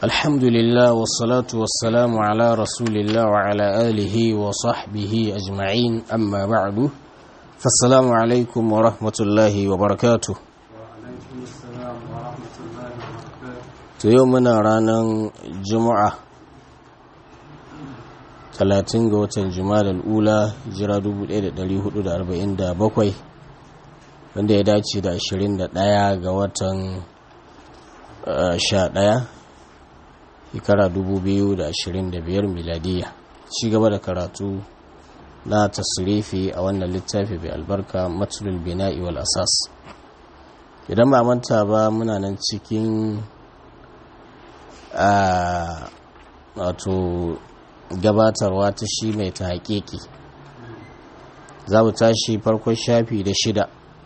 الحمد لله والصلاة والسلام على رسول الله وعلى آله وصحبه أجمعين أما بعد فالسلام عليكم ورحمة الله وبركاته to yau muna ranar juma'a 30 ga watan juma'a ula jira 1447 wanda ya dace da 21 ga watan 11 shekara 2025 miladiya ci gaba da karatu na tasirifi a wannan littafi bai albarka matsalul bina'i wal asas idan ba manta ba muna nan cikin a wato gabatarwa ta shi mai ta haƙiƙi za mu tashi farkon shafi da shida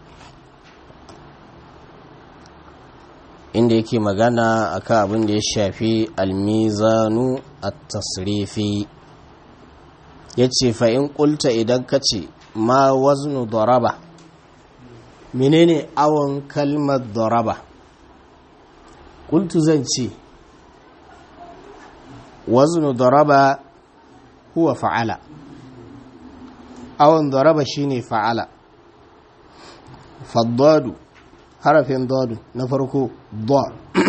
inda yake magana akan abin da ya shafi almizanu a tasrifi ya ce fa'in ƙulta idan ka ce ma waznu daraba menene awon kalmar daraba ƙultu zan ce waznu daraba huwa fa'ala awon daraba shine fa'ala faddadu harafin dadu na farko da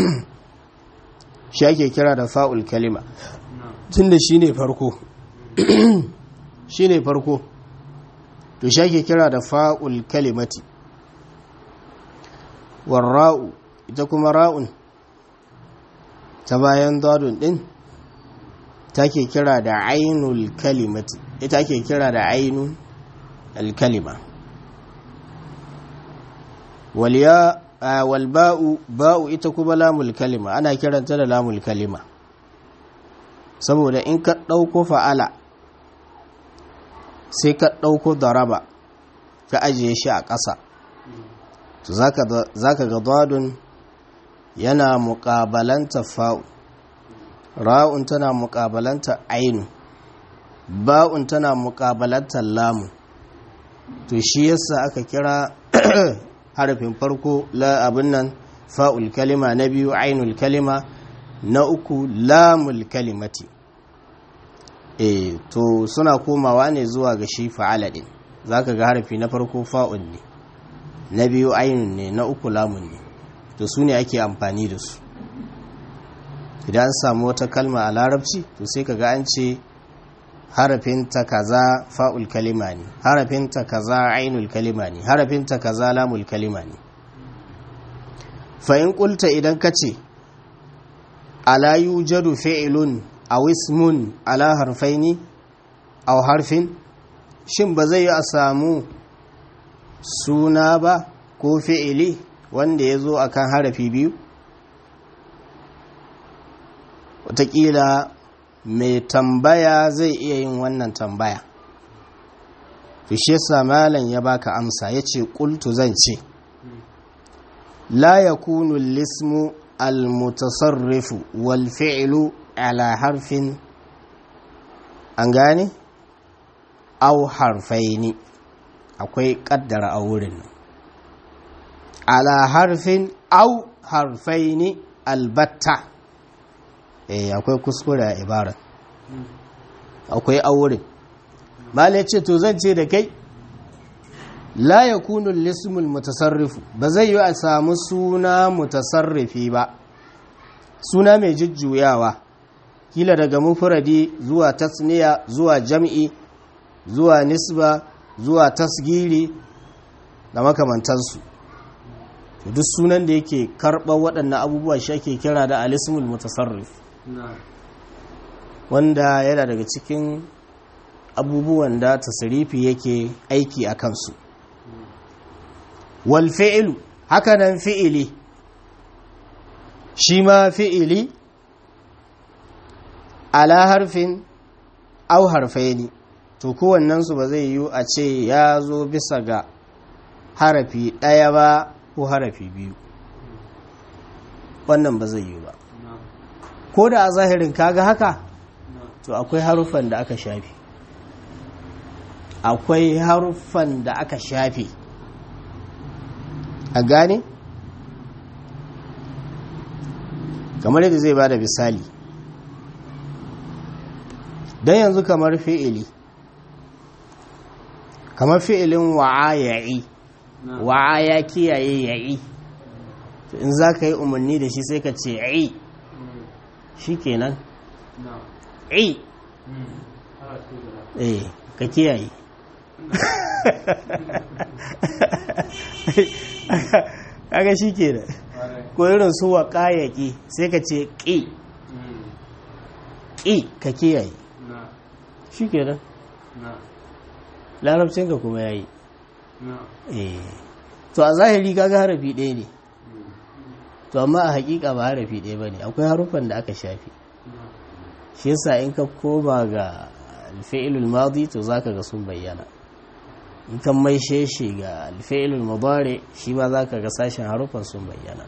shi ake kira da fa'ul kalima tun da shi ne farko shi ne farko to shi ake kira da fa'ul kalimati warra'u ita kuma ra'un ta bayan dadun din ta ke kira da ainul kalimati ita ake kira da ainul alkalima waliya walba'u ba'u ita kuma lamul kalima ana kiranta da lamul kalima saboda in ka ɗauko fa'ala sai ka ɗauko daraba ka ajiye shi a ƙasa to za ka ga dadun yana muƙabalanta fa'u ra'un tana muƙabalanta ainu ba'un tana muƙabalanta lamun to shi yasa aka kira harafin farko la abin nan fa'ul kalima na biyu ainul kalima na uku lamul kalimati e to suna komawa ne zuwa ga shi fa'ala din zaka ga harafi na farko fa'ul ne na biyu ainun ne na uku lamun ne to su ne ake amfani da su idan an samu wata kalma a larabci to sai ka ga an ce harafinta kaza fa'ul kalima ne harafinta kaza ainul kalima ne harafinta kaza lamul kalima ne fa'in ƙulta idan ka ce ala yujadu fi'ilun a wismun ala harfaini a harfin shin ba zai yi a samu suna ba ko fi'ili wanda ya zo a kan harafi biyu wataƙila mai tambaya zai iya yin wannan tambaya fishe malam ya baka amsa ya ce ƙultu zan ce la ya kunu lismu almutasarrifu wal fi'lu ala harfin an gane au harfaini akwai ƙaddara a wurin ala harfin au harfaini albatta eh akwai kuskure a ibara akwai aurin malai ce to zan ce da kai la yakunu lismul mutasarrifu ba zai yi a samu suna mutasarrifi ba suna mai jujjuyawa kila daga mufradi zuwa tasniya zuwa jam'i zuwa nisba zuwa tasgiri da makamantansu duk sunan da yake karɓar waɗannan abubuwa shi ake kira da alismul mutasarrif wanda yana daga cikin abubuwan da tasirifi yake aiki a kansu wal fi'ilu hakanan fi'ili shi ma fi'ili ala harfin au harfaini to kowannensu ba zai yiwu a ce ya zo bisa ga harafi ɗaya ba ko harafi biyu wannan ba zai yiwu ba ko da a zahirin kaga haka to akwai haruffan da aka shafe akwai haruffan da aka shafe a gane kamar yadda zai bada misali don yanzu kamar fi'ili kamar fi'ilin wa'a ya'i wa'a ya kiyaye ya'i to in za ka yi umarni da shi sai ka ce i shi kenan i eh ka kiyaye kaga shi kenan ko irin su wa kayaki sai ka ce ƙi ƙi ka kiyaye shi kenan larabcinka kuma ya yi to a zahiri kaga harafi ɗaya ne to amma a hakika ba harafi ɗaya ba ne akwai haruffan da aka shafi shi yasa in ka koma ga alfi'ilul madi to zaka ga sun bayyana in kan mai sheshe ga alfi'ilul mudari shi ma zaka ga sashen haruffan sun bayyana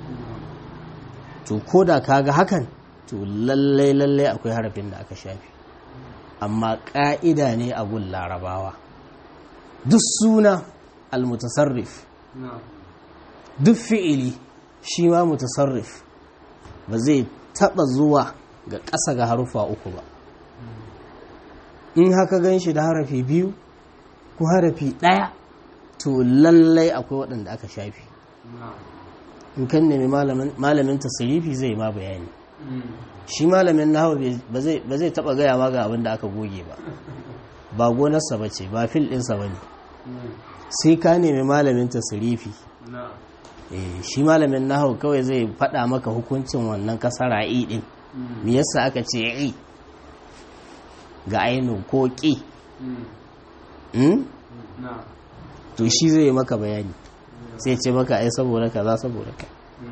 to ko da kaga hakan to lallai lallai akwai harafin da aka shafi amma ƙa'ida ne a gun larabawa duk suna almutasarrif duk fi'ili shi ma mutasarrif ba zai taɓa zuwa ga ƙasa ga harufa uku ba in haka gan shi da harafi biyu ko harafi ɗaya to lallai akwai waɗanda aka shafi in kan nemi malamin tasirifi zai ma bayani shi malamin nahawu ba zai taɓa gaya ma ga abin da aka goge ba ba gonarsa ba ce ba fil ɗinsa ba ne sai ka nemi malamin tasirifi shi malamin nahawu kawai zai faɗa maka hukuncin wannan kasara i ɗin me yasa aka ce i ga ainihin ko ƙi to shi zai maka bayani sai ce maka ai saboda kaza saboda ka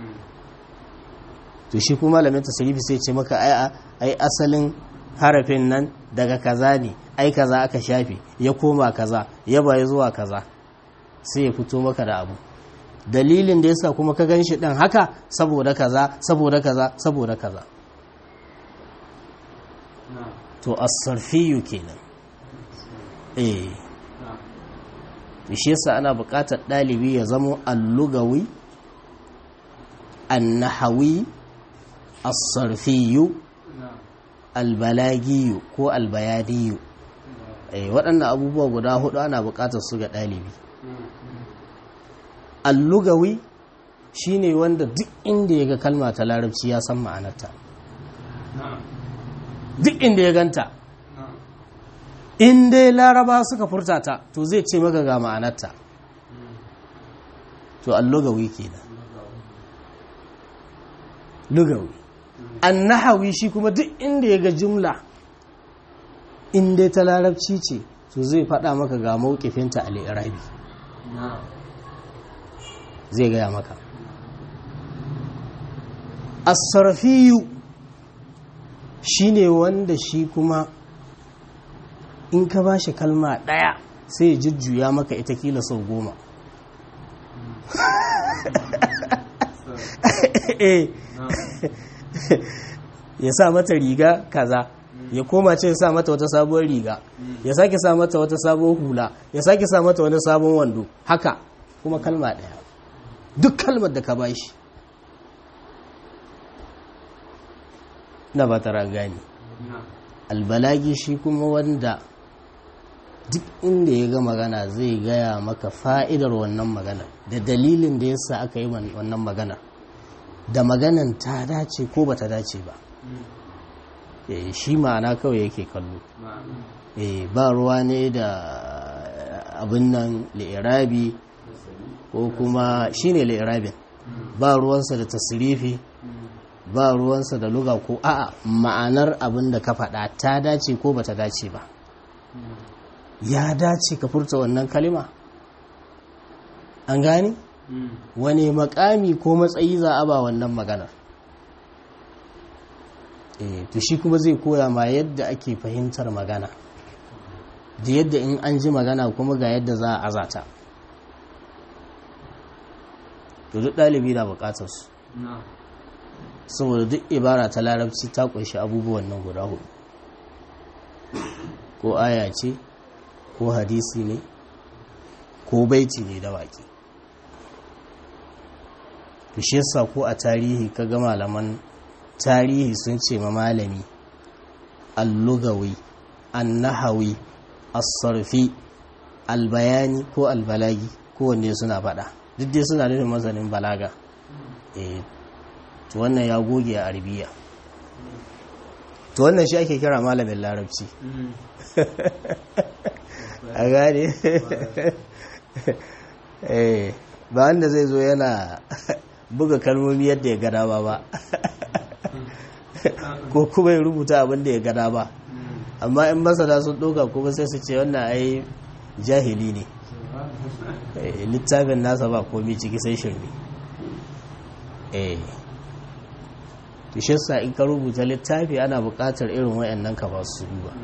to shi kuma malamin tasirifi sai ce maka ai ai asalin harafin nan daga kaza ne ai kaza aka shafe ya koma kaza ya baya zuwa kaza sai ya fito maka da abu dalilin da yasa kuma ka ganshi din haka saboda kaza saboda kaza saboda kaza to as-sarfiyu kenan eh to shi yasa ana buƙatar ɗalibi ya zamo allugawi annahawi as-sarfiyu albalagiyu ko albayaniyu eh waɗannan abubuwa guda hudu ana buƙatar su ga ɗalibi allugawi shine wanda duk inda ya ga kalma ta larabci ya san ma'anarta duk inda ya ganta in dai laraba suka furta ta to zai ce maka ga ma'anarta to allugawi kenan lugawi annahawi shi kuma duk inda ya ga jumla in dai ta larabci ce to zai faɗa maka ga mawukifinta al'irabi zai gaya maka asarfiyu shi ne wanda shi kuma in ka ba shi kalma ɗaya sai ya jujjuya maka ita kila sau goma ya sa mata riga kaza ya koma ce ya sa mata wata sabuwar riga ya sake sa mata wata sabuwar hula ya sake sa mata wani sabon wando haka kuma kalma ɗaya duk kalmar da ka ba shi na ba tara gani albalagi shi kuma wanda duk inda ya ga magana zai gaya maka fa'idar wannan maganar da dalilin da yasa aka yi wannan maganar da maganan ta dace ko ba ta dace ba shi ma'ana kawai yake kallo ba ruwa ne da abin nan li'irabi ko kuma shi ne li'irabin ba ruwansa da tasirifi ba ruwansa da luga ko a'a ma'anar abin da ka faɗa ta dace ko ba ta dace ba ya dace ka furta wannan kalima an gane wani makami ko matsayi za a ba wannan maganar to shi kuma zai koya ma yadda ake fahimtar magana da yadda in an ji magana kuma ga yadda za a azata to duk ɗalibi na buƙatar su saboda duk ibara ta larabci ta ƙunshi abubuwan nan guda hudu ko aya ce ko hadisi ne ko baiti ne da waƙi shi yasa ko a tarihi ka ga malaman tarihi sun ce ma malami allugawi annahawi as-sarfi albayani ko albalagi kowanne suna faɗa duk dai suna nufin masanin balaga eh to wannan ya goge a arabiya to wannan shi ake kira malamin larabci a gane eh ba wanda zai zo yana buga kalmomi yadda ya gada ba ba ko kuma ya rubuta abin da ya gada ba amma in masana sun ɗauka kuma sai su ce wannan ai jahili ne littafin nasa ba komi ciki sai shirme eh sa in ka rubuta littafi ana buƙatar irin wayannan ka ba su duba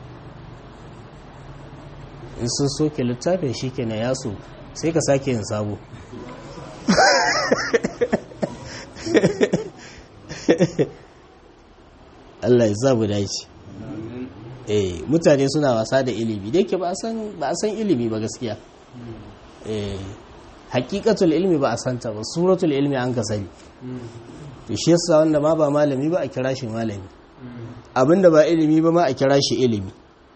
in sun soke littafin shi ke na yaso sai ka sake yin sabo Allah ya sabu dace eh mutane suna wasa da ilimi da yake ba a san ilimi ba gaskiya eh hakikatul ilmi ba a santa ba suratul ilmi an ka sani to shi yasa wanda ma ba malami ba a kira shi malami abinda ba ilimi ba ma a kira shi ilimi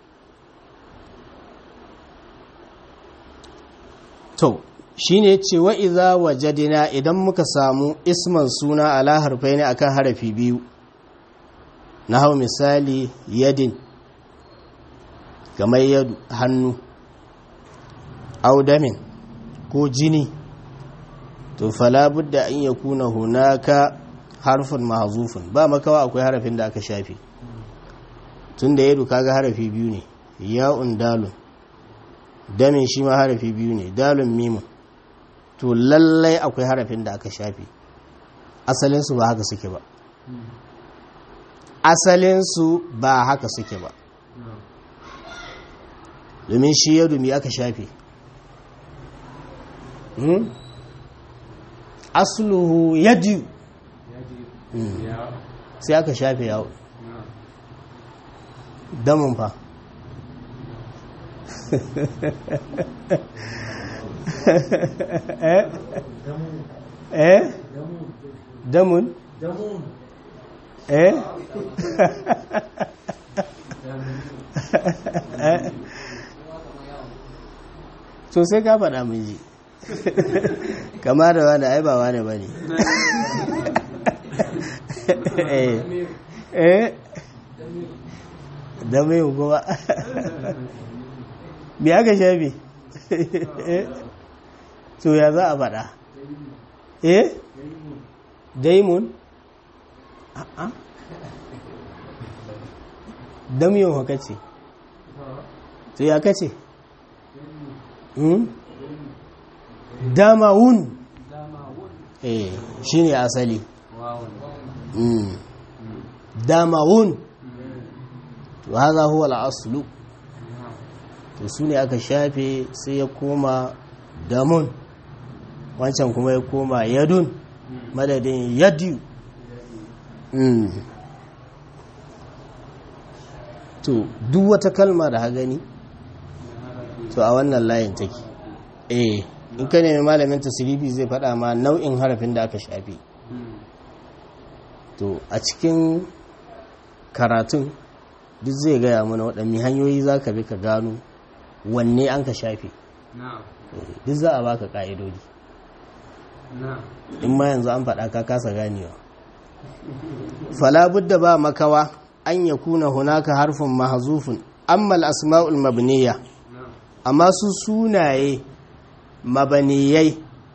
to shine yace wa idza wajadina idan muka samu isman suna ala harfaini akan harafi biyu na hau misali yadin kamar yadu hannu audamin ko jini to fala budda an yakuna hunaka harfin mahzufun ba makawa akwai harafin da aka shafe tunda yadu kaga harafi biyu ne ya'un dalun damin shi ma harafi biyu ne dalun mimun to lallai akwai harafin da aka shafe asalinsu ba haka suke ba asalinsu ba haka suke ba domin shi ya dumi aka shafe asluhu yadi sai aka shafe yawo damun fa eh damun eh to sai ka faɗa mun ji kama da wani ai ba wani ba ne eh da mai kuma bi aka shafi to ya za a faɗa eh daimun a'a damiyon haka ce to ya kace damawun eh shine asali damawun to haza huwa al-aslu to su ne aka shafe sai ya koma damun wancan kuma ya koma yadun madadin yadu to duk wata kalma da ha gani to a wannan layin take eh in ka nemi malamin tasirifi zai faɗa ma nau'in harafin da aka shafe to a cikin karatun duk zai gaya mana waɗanne hanyoyi za ka bi ka gano wanne an ka shafe duk za a baka ƙa'idodi in ma yanzu an faɗa ka kasa ganewa falabudda ba makawa an ya kuna hunaka harfin mahazufin ammal asma'ul mabniya amma su sunaye mabaniyai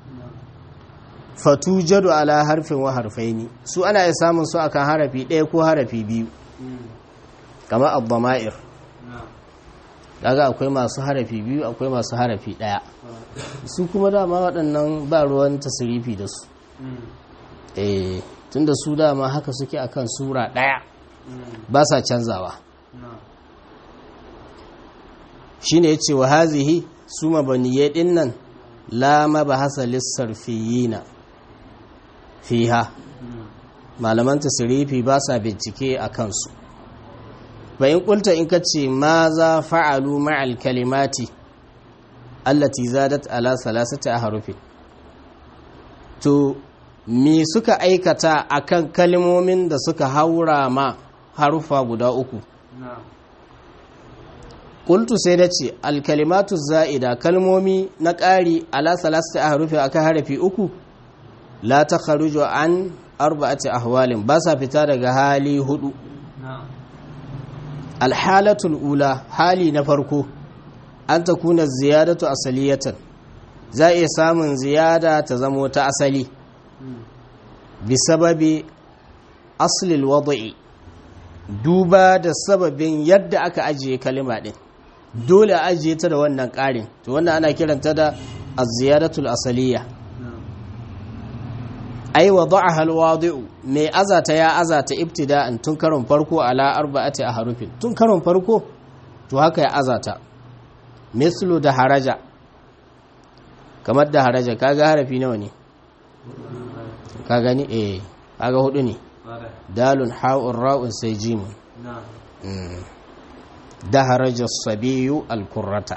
fatujadu ala harfin wa harfaini su ana iya samun su akan harafi ɗaya ko harafi biyu kama abdama'ir daga akwai masu harafi biyu akwai masu harafi ɗaya su kuma dama waɗannan ba ruwan tasirifi da su eh tunda su dama haka suke akan sura ɗaya ba sa canzawa shine yace wa hazihi su mabaniyai din nan la mabahasa lissarfiyina fiha malaman tasirifi ba sa bincike a kansu bayan kulta in kace ma za fa'alu ma'al kalimati allati zadat ala salasati ahrufin to me suka aikata akan kalmomin da suka haura ma harufa guda uku Kultu sai da ce alkalimatu za'ida kalmomi na ƙari ala salasta a harufi akan harafi uku la ta kharuju an arba'ati ahwalin ba sa fita daga hali hudu alhalatul ula hali na farko an ta kuna ziyadatu asaliyatan za a iya samun ziyada ta zamo ta asali bisababi aslil wada'i duba da sababin yadda aka ajiye kalima din dole a ajiye ta da wannan ƙarin to wannan ana kiranta da az-ziyadatul asaliya ai wada'aha al-wadi'u mai azata ya azata ibtida'an tun karon farko ala arba'ati ahrufin tun karon farko to haka ya azata mislu da haraja kamar da haraja kaga harafi nawa ne ka gani eh kaga hudu ne dalun ha'un ra'un sai jimun da haraja sabiyu alkurrata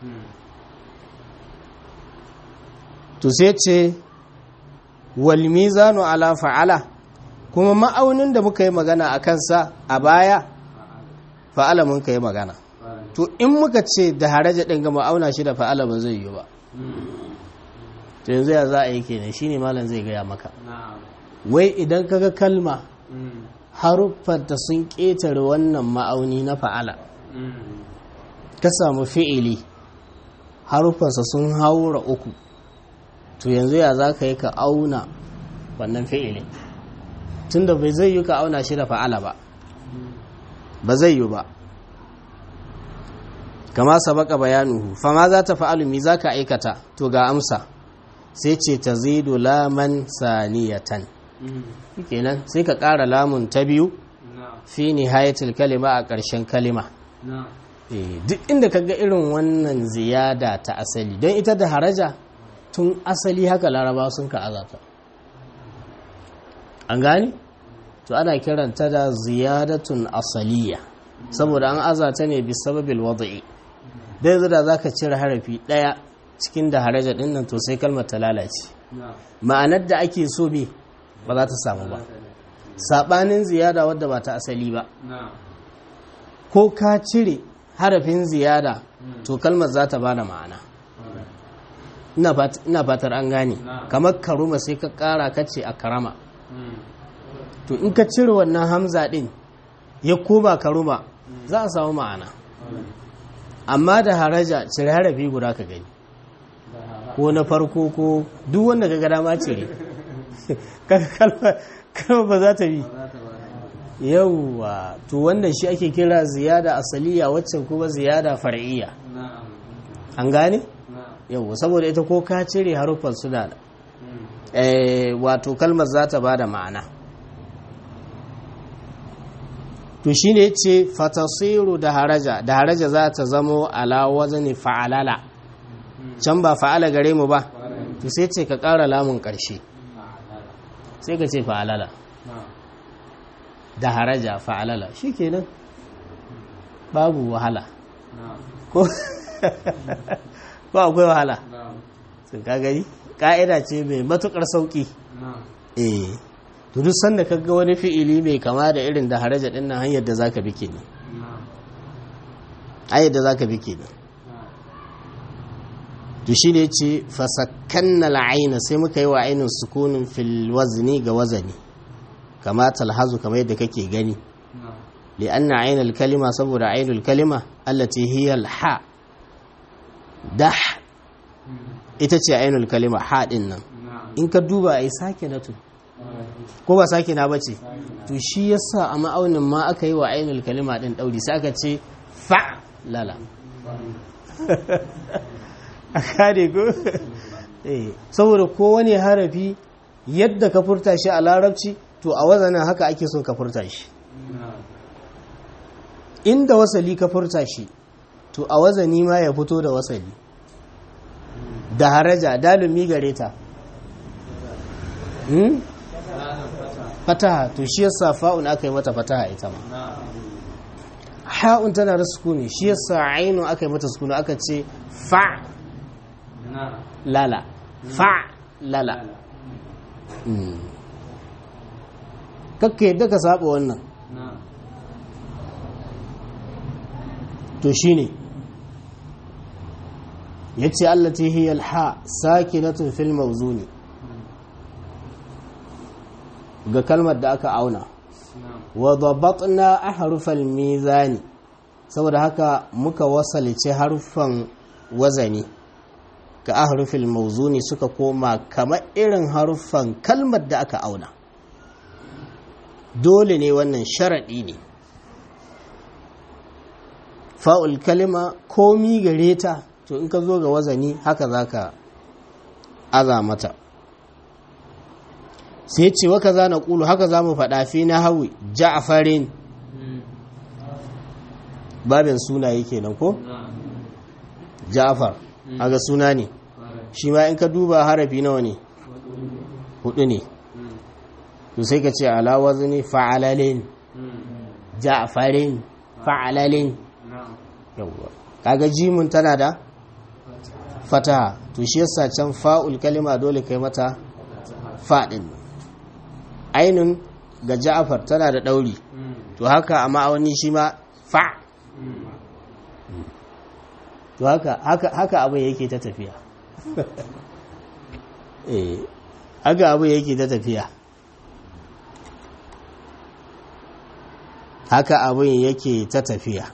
to sai ce wal mizanu ala fa'ala kuma ma'aunin da muka yi magana a kansa a baya fa'ala mun ka yi magana to in muka ce da haraja ɗin ga ma'auna shi da fa'ala ba zai yi ba to yanzu ya za a yi kenan shine malam zai gaya maka wai idan kaga kalma haruffanta sun ƙetare wannan ma'auni na fa'ala ka samu fi'ili haruffansa sun haura uku to yanzu ya za ka yi ka auna wannan fi'ili tunda bai zai yi ka auna shi da fa'ala ba ba zai yi ba kama sabaka bayanuhu fama za ta fa'alu mi za ka aikata to ga amsa sai ce ta zidu laman saniyatan kenan sai ka ƙara lamun ta biyu fi nihayatul kalima a ƙarshen kalima duk inda ka ga irin wannan ziyada ta asali don ita da haraja tun asali haka laraba sun ka azata an gani to ana kiranta da ziyadatun asaliya saboda an azata ne bi sababil wada'i da yanzu da zaka cire harafi ɗaya cikin da haraja ɗin nan to sai kalmar ta lalace ma'anar da ake so me ba za ta samu ba saɓanin ziyada wadda ba ta asali ba ko ka cire harafin ziyada to kalmar za ta bada ma'ana ina fatar an gane kamar karuma sai ka ƙara kace a karama to in ka cire wannan hamza ɗin ya koma karuma za a samu ma'ana amma da haraja cire harafi guda ka gani ko na farko ko duk wanda ka gada ma cire kalma ba za ta bi yauwa to wannan shi ake kira ziyada asaliya waccan kuma ziyada far'iyya an gane yauwa saboda ita ko ka cire haruffan suna da wato kalmar za ta ba da ma'ana to shi ne ce fatasiru da haraja da haraja za ta zamo ala wazani fa'alala can ba fa'ala gare mu ba to sai ce ka ƙara lamun ƙarshe sai ka ce fa'alala da haraja fa'alala shi kenan babu wahala ko akwai wahala sun ka gani ƙa'ida ce mai matuƙar sauƙi eh to duk sanda ka ga wani fi'ili mai kama da irin da haraja ɗin nan hanyar da za ka bi kenan hanyar da za ka bi kenan to shi ne ce fasakkanna la'aina sai muka yi wa ainihin sukunin fil wazni ga wazani kama talhazu kamar yadda kake gani li'anna ainul kalima saboda ainul kalima allati hiya al-ha dah ita ce ainul kalima ha din nan in ka duba ai sake na ko ba sake na bace to shi yasa a ma'aunin ma aka yi wa ainul kalima din dauri sai aka ce fa lala a kare ko saboda kowane harafi yadda ka furta shi a larabci to a wazanin haka ake so ka furta shi inda wasali ka furta shi to a wazani ma ya fito da wasali da haraja dalumi gare ta fataha to shi yasa fa'un aka yi mata fataha ita ma ha'un tana da sukuni shi yasa ainu aka yi mata sukuni aka ce fa lala fa lala kakka yadda ka saba wannan to shine yace allati hiya alha sakinatun fil mawzuni ga kalmar da aka auna wa dabatna ahrufal mizani saboda haka muka wasalice harufan wazani ga ahrufil mawzuni suka koma kamar irin harufan kalmar da aka auna dole ne wannan sharaɗi ne fa'ul kalima komi gare ta to in ka zo ga wazani haka za ka aza mata sai ce waka za na ƙulu haka za mu faɗa fi na hawi ja'afarin babin sunaye kenan ko? ja'afar aga suna ne shi ma in ka duba harafi nawa ne hudu ne to sai ka ce ala wazni fa'alalin ja'farin fa'alalin yawwa kaga jimun tana da fataha to shi yasa can fa'ul kalima dole kai mata fadin ainun ga ja'far tana da dauri to haka a ma'auni shi ma fa to haka haka haka abin yake ta tafiya eh haka abin yake ta tafiya haka abin yake ta tafiya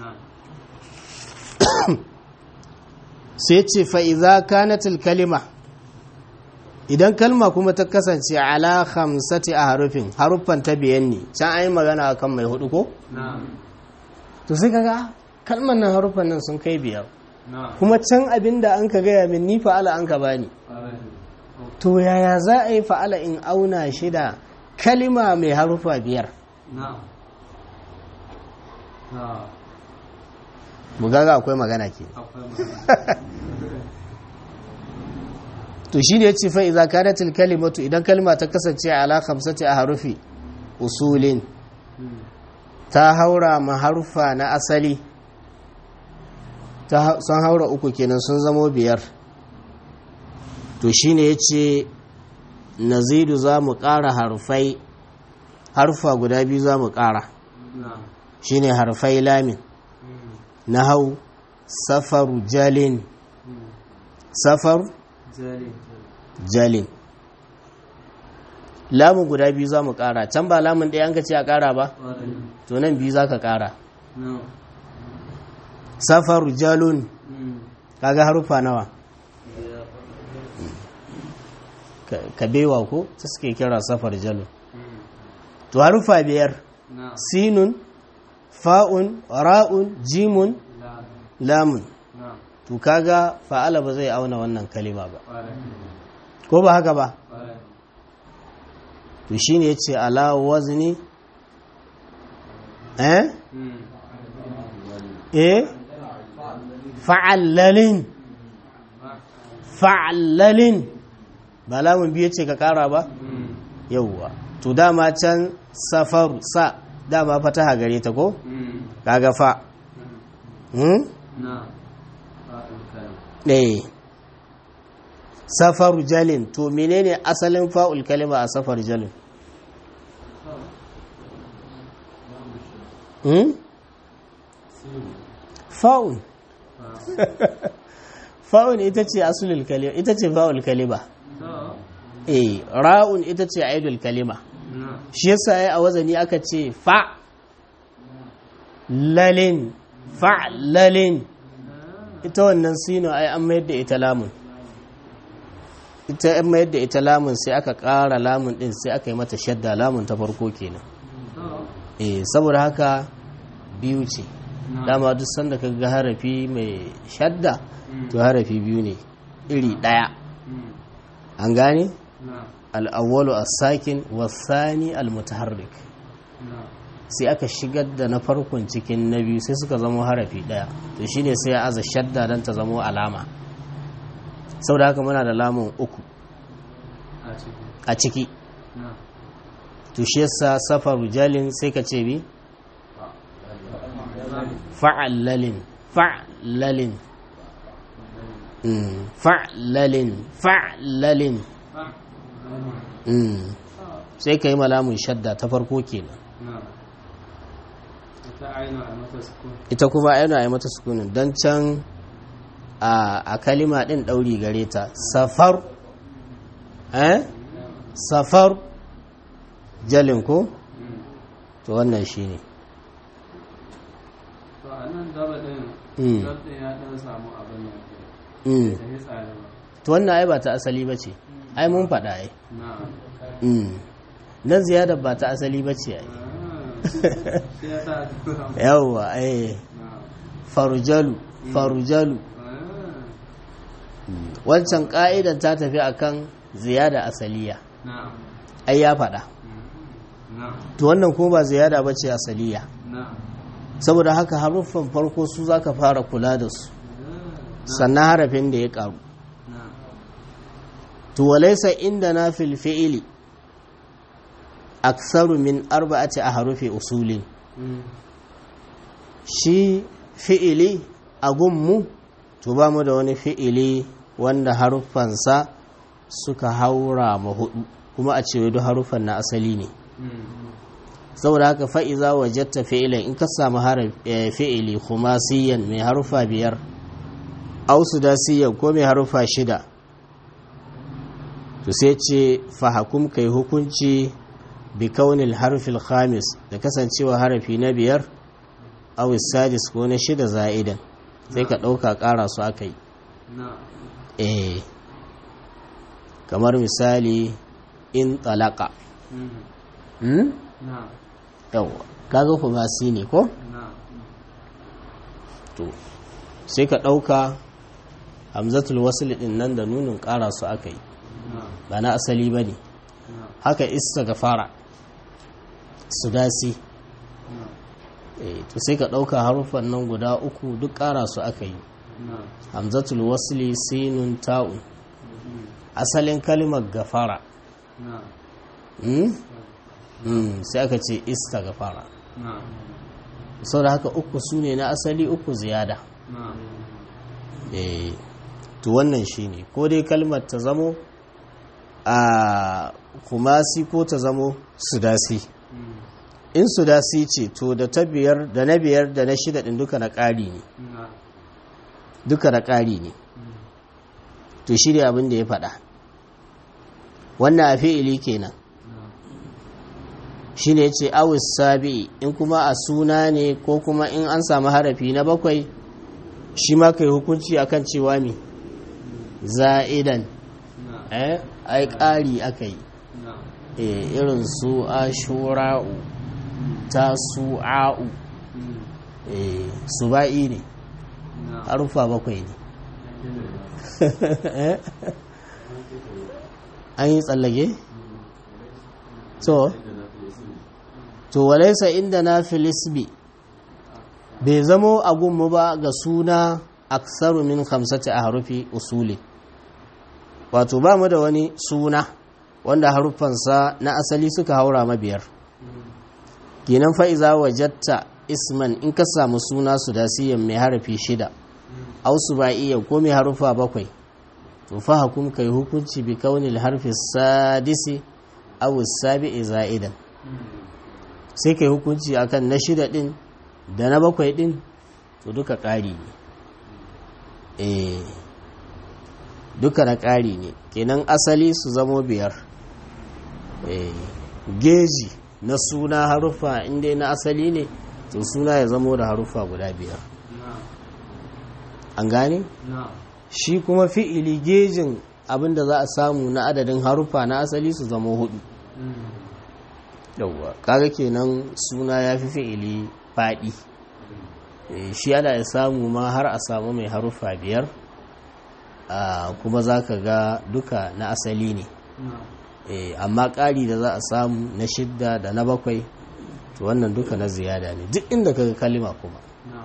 sai ce fa'iza kanatil kalima idan kalma kuma ta kasance ala hamsati a harufin haruffan ta biyan ne can an yi magana kan mai hudu ko? to sai kaga kalman nan haruffan nan sun kai biyar kuma can abin da an ka gaya min ni fa'ala an ka bani to yaya za a yi fa'ala in auna shi da kalima mai haruffa biyar bugaga akwai magana ke to shi ne ya ce fa'iza kanatil kalimatu idan kalima ta kasance ala kamsati a harufi usulin ta haura ma harufa na asali sun haura uku kenan sun zamo biyar to shi ne ya ce nazidu za mu ƙara harufai harufa guda biyu za mu ƙara shi ne harfai lamin na hau safaru jalin safaru jalin lamun guda biyu za mu ƙara can ba lamun ɗaya an ka ce a ƙara ba to nan biyu za ka ƙara safaru jalun kaga harufa nawa ka bewa ko ta suke kira safar jalun to harufa biyar sinun fa'un ra'un jimun lamun to kaga fa'ala ba zai auna wannan kalima ba ko ba haka ba to shine yace ala wazni eh eh fa'allalin fa'allalin ba lamun biye ce ka kara ba yauwa to dama can safaru sa dama fataha gare ta ko kaga fa hmm eh safaru jalin to menene asalin fa'ul kalima a safar jalin hmm fa'un fa'un ita ce asulul kalima ita ce fa'ul kalima eh ra'un ita ce aidul kalima shi yasa ai a wazani aka ce fa lalin fa lalin ita wannan sino ai an mayar da ita lamun ita an mayar da ita lamun sai aka ƙara lamun din sai aka yi mata shadda lamun ta farko kenan eh saboda haka biyu ce dama duk sanda ka ga harafi mai shadda to harafi biyu ne iri ɗaya an gane al'awwalu a sakin wasani al-mutaharrik sai aka shigar da na farkon cikin na biyu sai suka zama harafi ɗaya to shine sai ya aza shadda don ta zama alama sau da haka muna da lamun uku a ciki to shi yasa safaru jalin sai ka ce bi fa'allalin fa'allalin fa'allalin fa'allalin Mm. sai ka yi malamun shadda ta farko kenan ita kuma yana yi mata sukunin don can a, a kalima din ɗauri gare ta safar eh safar jalin ko to wannan shi ne to a nan daba ɗin Mm. zabɗin ya ɗan samu abin da ke Mm. da ya tsari ba to wannan ai ba ta asali ba ce ai mun faɗa ai na Mm. nan ziyadar ba ta asali ba ce ai shi ya sa yawwa ai na farujalu farujalu wancan ka'idan ta tafi akan ziyada asaliya na ai ya faɗa na to wannan kuma ba ziyada ba ce asaliya na saboda haka haruffan farko su za ka fara kula da su sannan harafin da ya karu na to walaisa inda na fil fi'ili aksaru min arba'ati a harufi usulin shi fi'ili a gunmu to ba mu da wani fi'ili wanda haruffansa suka haura ma hudu kuma a cewa duk haruffan na asali ne saboda haka fa'iza wajatta fi'ilan in ka samu haraf- eh, fi'ili khumasiyan mai harufa biyar au sudasiyan ko mai harufa shida to sai ce fahakum kai hukunci bi kaunil harfil khamis da kasancewa harafi na biyar au sadis ko na shida za'idan sai ka ɗauka ƙara su aka yi na eh kamar misali in talaka hmm? na yawa kaga kumasi ne ko na to sai ka ɗauka hamzatul wasl din nan da nunin ƙara su aka yi na ba na asali ba ne na haka isa ga fara sudasi na eh, to sai ka ɗauka haruffan nan guda uku duk ƙara su aka yi na hamzatul wasli sinun ta'un asalin kalimar gafara na hmm? Hmm, sai aka ce ista gafara na sau da haka uku su ne na asali uku ziyada na eh to wannan shine ko dai kalmar ta zamo a kumasi ko ta zamo sudasi in sudasi ce to da ta biyar da na biyar da na shida din duka na ƙari ne na duka na ƙari ne to shi ne abin da ya faɗa wannan a fi'ili kenan shi ne ya ce awis sabi in kuma a suna ne ko kuma in an samu harafi na bakwai shi ma kai hukunci akan cewa mi za'idan na eh ai ƙari aka yi na eh irin su ashura'u tasu'a'u eh suba'i ne na harufa bakwai ne an yi tsallage? to to walaisa inda na filisbi bai zamo a gunmu ba ga suna aksaru min hamsati a harufi usuli wato ba mu da wani suna wanda haruffansa na asali suka haura mabiyar kenan fa'iza wajatta isman in ka samu suna su dasiyan mai harafi shida au su ba iya ko mai harufa bakwai to fa hukum kai hukunci bi kaunil harfi sadisi aw sabi'i za'idan sai kai hukunci akan na shida din da na bakwai din to duka ƙari ne eh duka na ƙari ne kenan asali su zamo biyar eh geji na suna harufa inda na asali ne to suna ya zamo da harufa guda biyar na an gane na shi kuma fi'ili gejin abinda za a samu na adadin harufa na asali su zama hudu yauwa kaga kenan suna ya fi fi'ili faɗi Eh, shi ana ya samu ma har a samu mai harufa biyar Ah, kuma za ka ga duka na asali ne na Eh, amma ƙari da za a samu na shidda da na bakwai to wannan duka na ziyada ne duk inda kaga kalima kuma na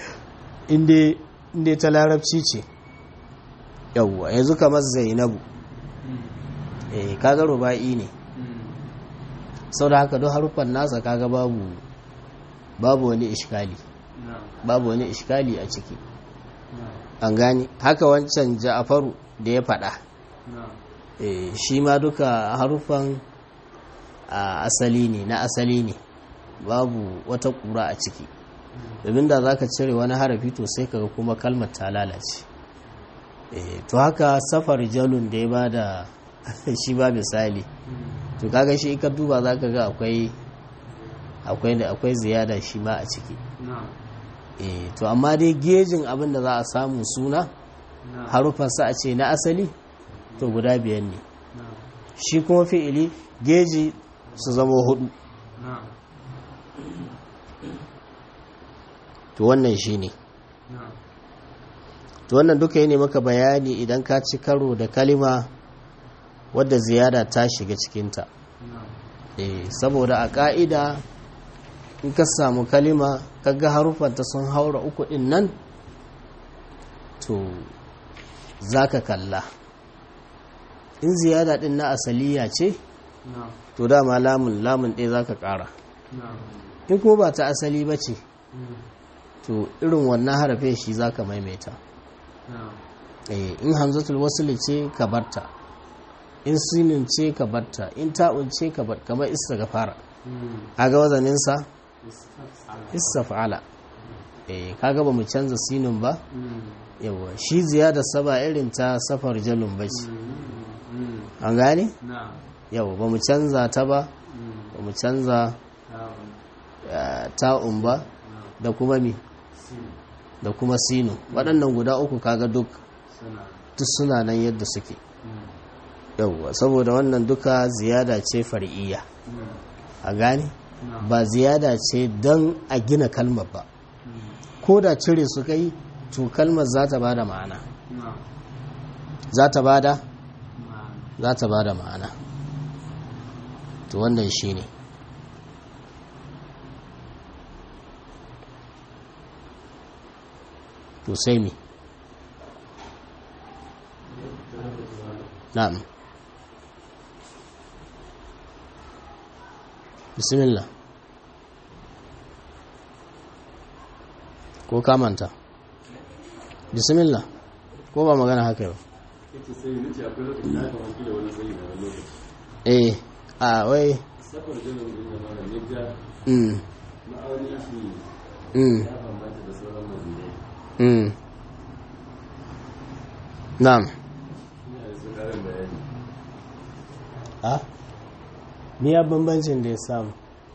inda ta larabci ce yauwa yanzu kamar zainabu eh kaga ruba'i ne sau da haka duk haruffan nasa kaga babu babu wani ishkali na babu wani ishkali a ciki na an gani haka wancan ja'afaru da ya faɗa na eh shi ma duka harufan a asali ne na asali ne babu wata kura a ciki domin da zaka cire wani harafi to sai kaga kuma kalmar ta lalace eh to haka safar jalun da ya bada shi ba misali to kaga shi ka duba zaka ga akwai akwai da akwai ziyada shi ma a ciki na'am eh to amma dai gejin abin da za a samu suna na'am harufansa a ce na asali to guda biyar ne na'am shi kuma fi'ili geji su zama hudu na'am to wannan shi ne na'am to wannan duka yi ne maka bayani idan ka ci karo da kalima wadda ziyada ta shiga cikinta na'am eh saboda a ka'ida in ka samu kalima kaga harufanta sun haura uku din nan to za ka kalla in ziyada din na asaliya ce na'am to dama lamun lamun ɗaya za ka ƙara na'am in kuma ba ta asali ba ce mm, to irin wannan harafin shi za ka maimaita na'am Eh, in hamzatul wasli ce ka barta in sinin ce ka barta in ta'un ce ka bar kamar istighfara mm, kaga wazaninsa istaf'ala istaf'ala eh kaga ba mu canza sinin ba mm, yawa shi ziyada saba irin ta safar jalun bace mm, mm, an gane na'am yawa ba mu canza ta ba mm, ba mu canza na'am eh, ta'un ba na'am da kuma mi sin da kuma sinu waɗannan guda uku kaga duk suna duk suna nan yadda suke mm, yawwa saboda wannan duka ziyada ce far'iyya mm, a gane na'am ba ziyada ce don a gina kalmar ba mm, ko da cire su kai to kalmar za ta bada ma'ana na'am za ta bada na'am za ta bada ma'ana to wannan shine to sai mi na'am bismillah ko kamanta bismillah ko ba magana haka yau kace sai ni ce akwai lokacin da aka wanke da wani sai da wani lokaci eh a wai safar jinin din da mara ne ga mm ma'auni shi mm ya bambanta da sauran mazinai mm na'am ina da su karin bayani a me ya bambancin da ya samu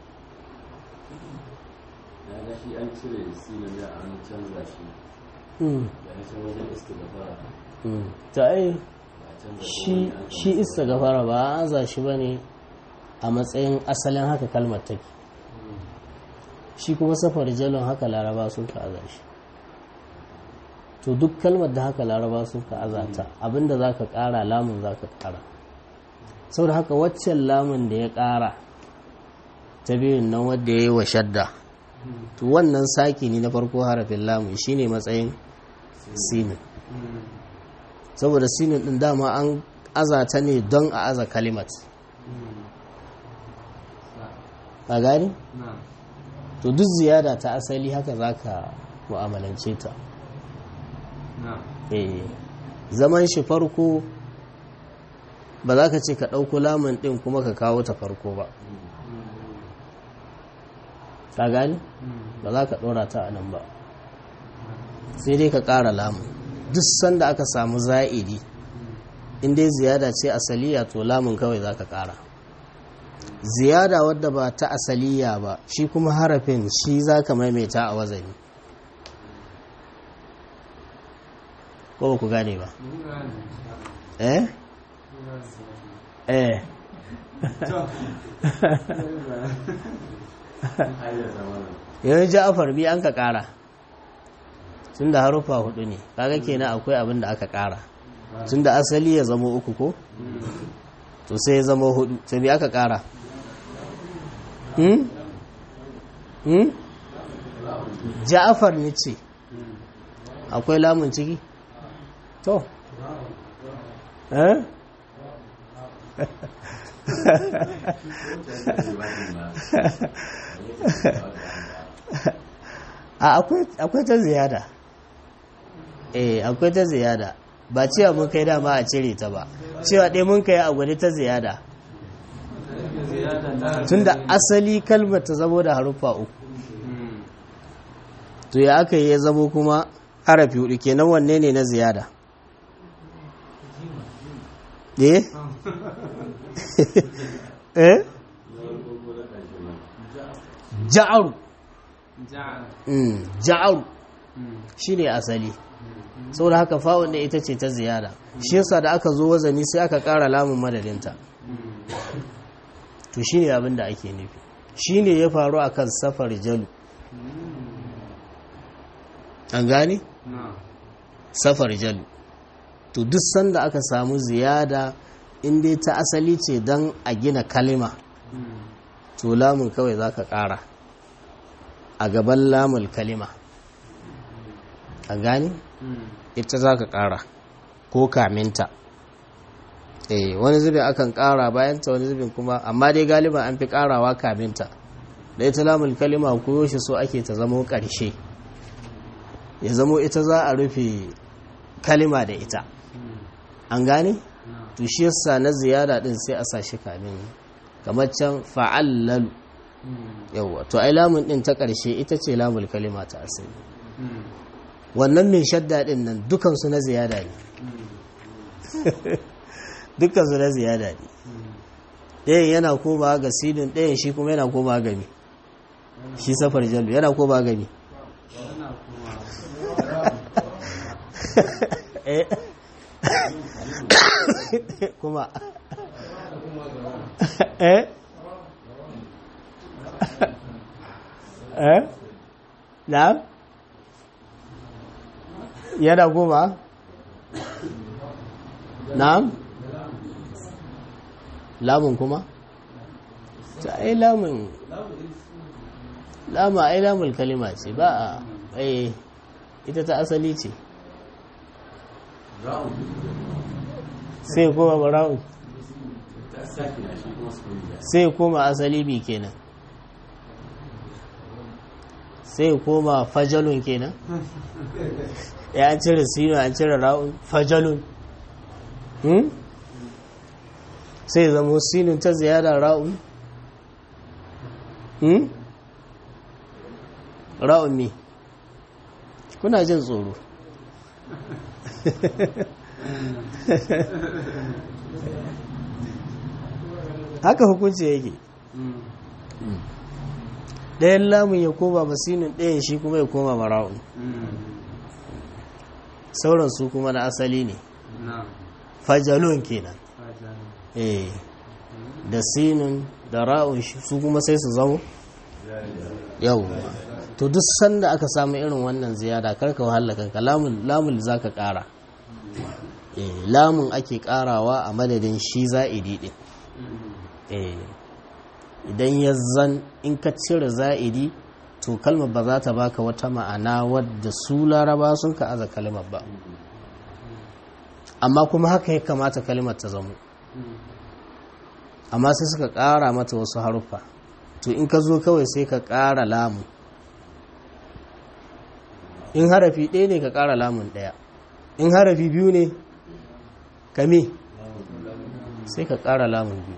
na ga shi an cire sinin da an canza shi mm da ya can wajen istighfar mm ta ai ba a canza shi shi istighfara ba an za shi bane a matsayin asalin haka kalmar take shi kuma safar jalon haka laraba sun ka aza shi to duk kalmar da haka laraba sun ka aza ta abinda za ka kara lamun za ka kara saboda haka waccan lamun da ya kara ta biyun nan wadda ya yi wa shadda to wannan saki ne na farko harafin lamun shine matsayin sinin mm, saboda sinin din dama an aza ta ne don a aza kalimat mm, a gani na'am to duk ziyada ta asali haka za ka mu'amalance ta na'am eh zaman shi farko ba za ka ce ka ɗauko lamun ɗin kuma ka kawo ta farko ba ka gani mm, ba za ka ɗora ta a nan ba sai dai ka ƙara lamun duk sanda aka samu za'idi in dai ziyada ce asaliya to lamun kawai za ka ƙara ziyada wadda ba ta asaliya ba shi kuma harafin shi za ka maimaita a wazani ko ba ku gane ba mun gane eh mun gane eh to har da zamanin yanzu ja'afar bi an ka ƙara tun da harufa hudu ne kaga kenan akwai abin da aka ƙara tun da asali ya zama uku ko to sai ya zama hudu sai bi aka ƙara hmm? hmm? ja'afar ne ce akwai lamun ciki to eh a akwai akwai ta ziyada eh akwai ta ziyada ba cewa mun kai dama a cire ta ba cewa ɗaya mun kai a gwani ta ziyada tunda asali kalmar ta zamo da haruffa uku to ya aka yi ya zamo kuma harafi hudu kenan wanne ne na ziyada eh eh ja'aru Mm, ja'aru shine asali saboda haka fa'un ne ita ce ta ziyada shi yasa da aka zo wazani sai aka ƙara lamun madadinta to shine abin da ake nufi shine ya faru akan safar jalu an gane safar jalu to duk sanda aka samu ziyada in dai ta asali ce don a gina kalima to lamun kawai za ka ƙara a gaban lamul kalima an gane ita za ka ƙara ko kaminta eh wani zubin akan ƙara bayanta wani zubin kuma amma dai galiban an fi ƙarawa kaminta da ita lamul kalima koyo shi so ake ta zamo ƙarshe ya zamo ita za a rufe kalima da ita an gane to shi yasa na ziyara din sai a sashi kamin kamar can fa'allalu yawa to ai lamun din ta ƙarshe ita ce lamul kalima ta asali wannan mai shadda din nan dukansu na ziyada ne dukansu na ziyada ne ɗayan yana koma ga sidin ɗayan shi kuma yana koma ga mi shi safar jallu yana koma ga mi kuma eh eh na'am yana kuma na'am lamun kuma ta ai lamun lama ai lamul kalima ce ba a ai ita ta asali ce sai koma bara'u sai koma asali bi kenan sai koma fajalun kenan ya an cire sino an cire ra'un fajalun hmm? sai zamo sinun ta ziyara ra'un hmm? ra'un ne kuna jin tsoro haka hukunci yake ɗayan lamun ya koma masinin ɗayan shi kuma ya koma mara'un sauran su kuma na asali ne fajalon kenan eh da sinun da ra'un su kuma sai su zamo yau to duk sanda aka samu irin wannan ziyada karka wahala kanka lamun za ka kara lamun ake karawa a madadin shi za'idi din idan ya zan in ka cire za'idi to kalmar ba za ta baka wata ma'ana wadda su laraba sun ka aza kalmar ba amma kuma haka ya kamata kalmar ta zamo amma sai suka kara mata wasu haruffa to in ka zo kawai sai ka kara lamun in harafi ɗaya ne ka ƙara lamun ɗaya in harafi biyu ne kame sai ka ƙara lamun biyu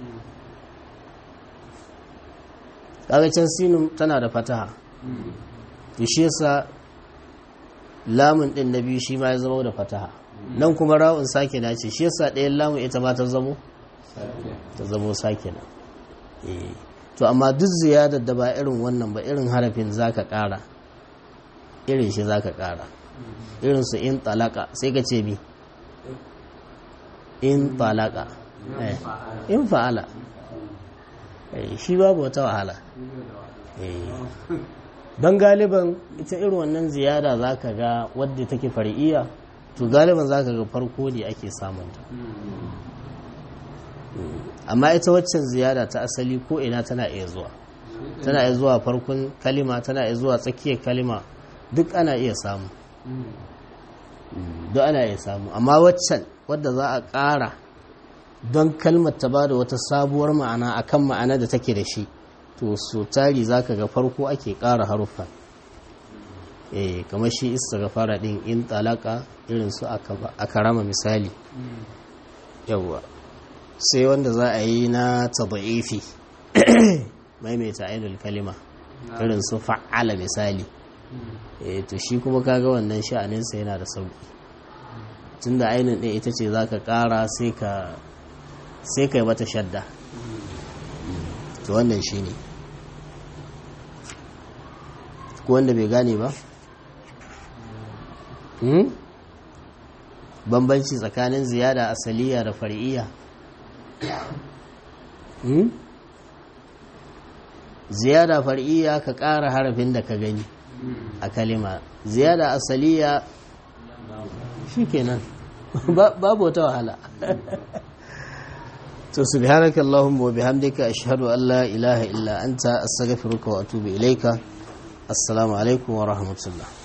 ƙagacin sinin tana da fataha to shi yasa lamun ɗin na biyu shi ma ya zama da fataha nan kuma ra'un sake na ce shi yasa ɗayan lamun ita ma ta zamo ta zamo sake na to amma duk ziyadar da ba irin wannan ba irin harafin za ka ƙara irin shi za ka ƙara irin su in talaka sai ka ce bi in talaka in fa'ala shi babu wata wahala don galiban ita irin wannan ziyada za ka ga wadda take fari'iya to galiban za ka ga farko ne ake samunta amma ita waccan ziyada ta asali ko ina tana iya zuwa tana iya zuwa farkon kalima tana iya zuwa tsakiyar kalima duk ana iya samu duk ana iya samu amma waccan wadda za a ƙara don kalmar ta ba da wata sabuwar ma'ana akan ma'ana da take da shi to so tari za ka ga farko ake ƙara haruffa eh kamar shi istighfara din in talaka irin su aka rama misali yawwa sai wanda za a yi na tadaifi maimaita ainul kalima irin su fa'ala misali eh to shi kuma kaga wannan sha'aninsa yana da sauki tunda ainin ɗin ita ce za ka ƙara sai ka sai ka yi mata shadda to wannan shi ne ko wanda bai gane ba bambanci tsakanin ziyada asaliya da far'iyya ziyada far'iyya ka ƙara harafin da ka gani a kalima ziyada asaliya shikenan babu wata wahala to subhanaka allahumma wa bihamdika ashhadu an la ilaha illa anta astaghfiruka wa atubu ilaika assalamu alaikum wa rahmatullah